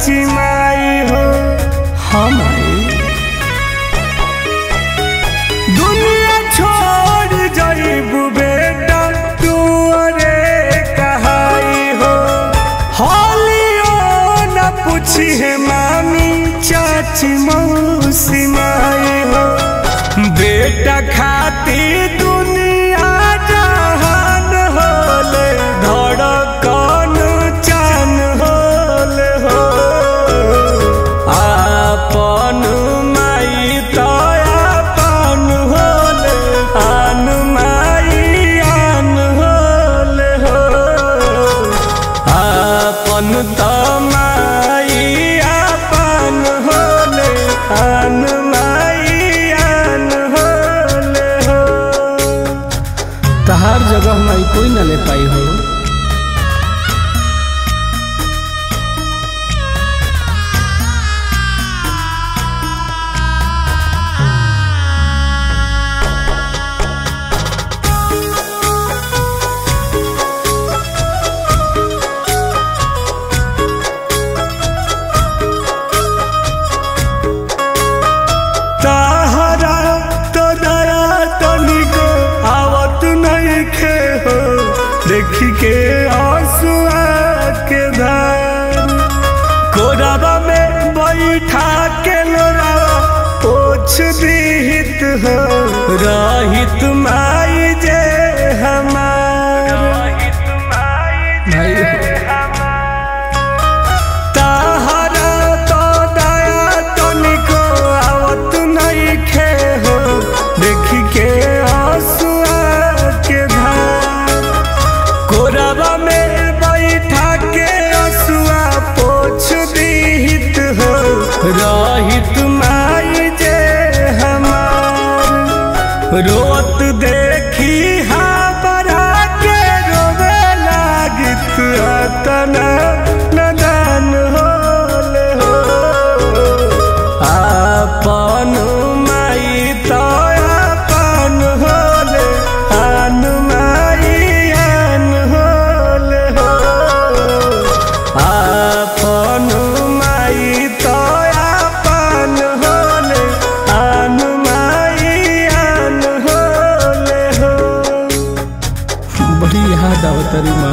चाची माई हो हम आई दुनिया छोड़ जाइबू बेटा तू अरे कहाई हो होलियो न पूछी है मामी चाची मौसी माई हो बेटा खाती दुनिया जहान होले धड़कन चान होले हो आपन माई तो आपन होले आन माई आन होले हो आपन तो माई आपन होले आन माई आन होले हो तहार जगह माई कोई ना ले पाई हो ताहरा तो दया तनिको आवत नहीं खे हो देखी के आंसुआ के धार कोराबा में बैठा के लोरावा पोछ दीहित हो रहित माई जे हमार भाई ताहरा तो दया तनिको आवत नहीं खे हो देखी के आंसुआ के धार कोराबा में बैठा के आंसुआ पोछ दीहित हो रहित माई जे हमार रोत देखी हाबरा के रोवे लागित अतना नदान होले हो आपन माई तो आपन होले आन माई आन होले हो आपन माई तो आपन होले आन माई आन होले हो बड़ी याद आवतरी माँ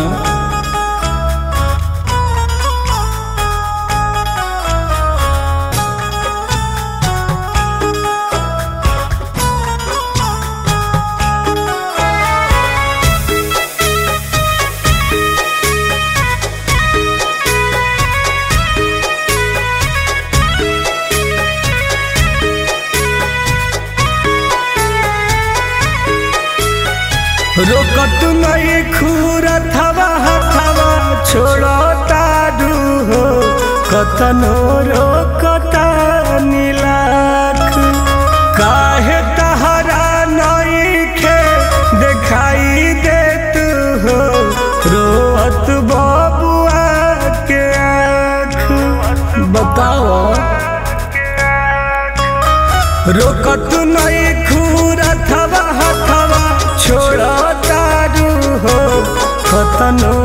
रोकत नहीं खूर थवा हथवा छोड़ो ताडू हो कतनो रोकता नीलाख काहे तहरा नहीं खे दिखाई देत हो रोअत बबुआ के आँख बताओ रोकत नहीं खूर थवा हथवा छोड़ तारू हो कतनो